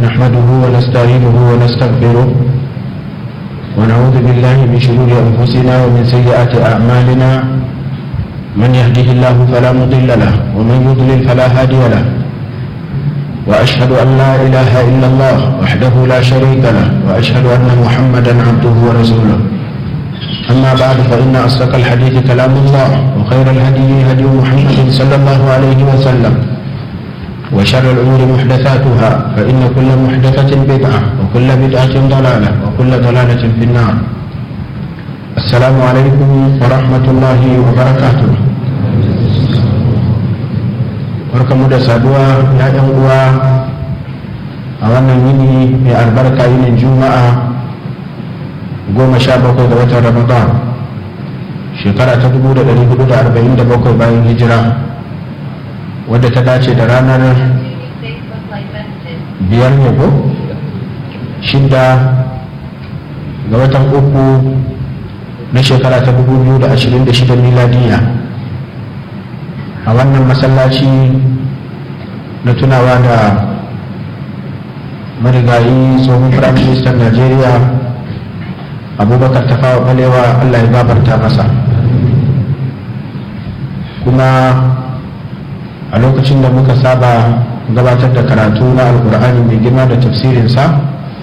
نحمده ونستعينه ونستغفره ونعوذ بالله من شرور أنفسنا ومن سيئات أعمالنا من يهده الله فلا مضل له ومن يضلل فلا هادي له وأشهد أن لا إله إلا الله وحده لا شريك له وأشهد أن محمدا عبده ورسوله أما بعد فإن أصدق الحديث كلام الله وخير الهدي هدي محمد صلى الله عليه وسلم وشر الأمور محدثاتها فإن كل محدثة بدعة وكل بدعة ضلالة وكل ضلالة في النار السلام عليكم ورحمة الله وبركاته barkamu da saduwa ya yan uwa a wannan yini mai albarka yinin juma'a goma sha bakwai ga watan ramadan shekara ta dubu da ɗari hudu da arba'in da bakwai bayan hijira wadda ta dace da ranar biyar ne ko shida ga watan uku na shekara ta dubu biyu da ashirin da shida miladiya a wannan masallaci na tunawa da marigayi tsohon firaministan najeriya abubakar tafawa balewa allah ya gabarta masa kuma a lokacin da muka saba gabatar da karatu na alkur'ani mai girma da tafsirinsa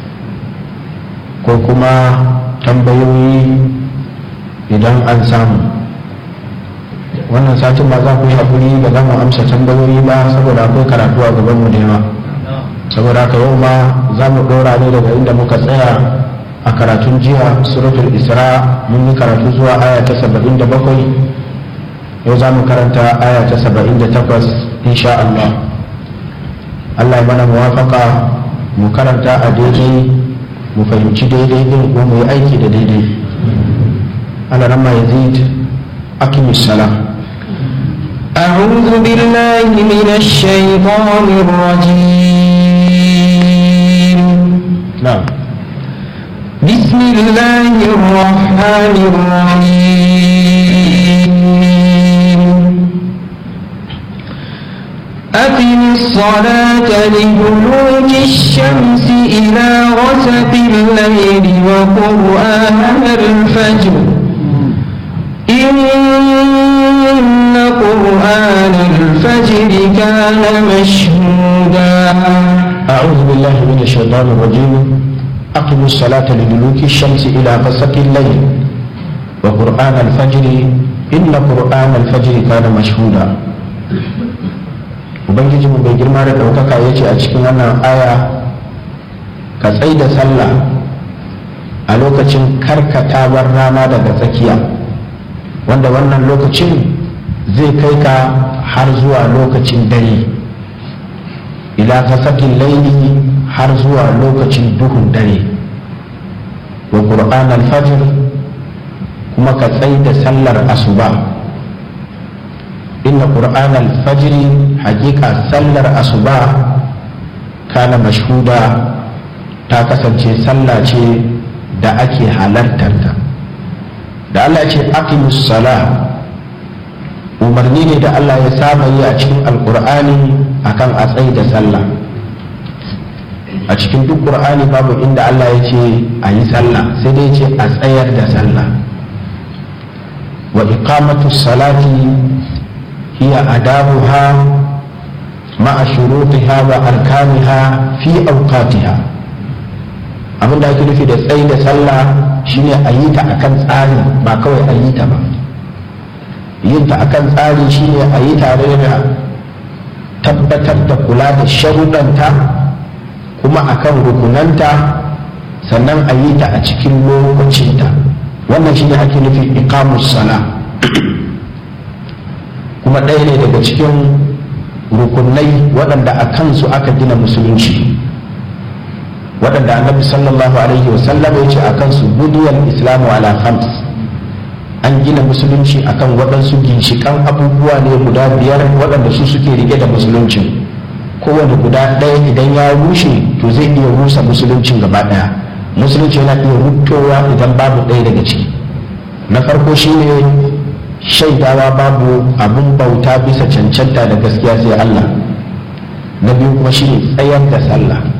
ko kuma tambayoyi idan an samu wannan satin ba za ku yi haƙuri ba za mu amsa tambayoyi ba saboda akwai karatu a gabanmu da yawa saboda haka yau ma za mu ɗora ne daga inda muka tsaya a karatun jiya suratul isra mun yi karatu zuwa aya ta saba'in da bakwai yau za mu karanta aya ta saba'in da takwas insha Allah Allah ya mana muwafaka mu karanta a daidai mu fahimci daidai din ko mu yi aiki da daidai Allah ramma yazid aqimis salam أعوذ بالله من الشيطان الرجيم نعم بسم الله الرحمن الرحيم أقم الصلاة لدلوك الشمس إلى غسق الليل وقرآن الفجر إن قرآن الفجر كان مشهودا أعوذ بالله من الشيطان الرجيم أقم الصلاة لدلوك الشمس إلى غسق الليل وقرآن الفجر إن قرآن الفجر كان مشهودا ubangiji mu bai girma da ɗaukaka ya ce a cikin wannan aya ka tsai da sallah a lokacin karkatawar rana daga tsakiya wanda wannan lokacin zai kai ka har zuwa lokacin dare ila kasakin laili har zuwa lokacin duhun dare wa ƙur'an alfajir kuma ka tsai da sallar asuba inna ƙur'an alfajiri hakika sallar asuba kana mashhuda ta kasance sallah ce da ake halartarta da Allah ce aqimus sala umarni ne da Allah ya saba yi a cikin alkur'ani akan a tsayi da sallah a cikin duk qur'ani babu inda Allah ya ce a yi sallah sai dai ce a tsayar da sallah wa iqamatu salati hiya adabuha ma'a shurutiha wa arkaniha fi awqatiha abin da ake nufi da tsayi da sallah shine a yi ta akan tsari ba kawai a yi ta ba yin ta akan tsari shine a yi tare da tabbatar da kula da sharuɗanta kuma akan rukunanta sannan a yi ta a cikin lokacinta wannan shine ake nufi iqamus sala kuma ɗaya ne daga cikin rukunai waɗanda a kansu aka gina musulunci waɗanda annabi sallallahu alaihi wasallam ya ce a kansu budiyar islamu ala khams an gina musulunci akan waɗansu ginshiƙan abubuwa ne guda biyar waɗanda su suke rike da musuluncin kowane guda ɗaya idan ya rushe to zai iya rusa musuluncin gaba ɗaya musulunci yana iya rutowa idan babu ɗaya daga ciki na farko shine shaidawa babu abin bauta bisa cancanta da gaskiya sai Allah na biyu kuma shine tsayar da sallah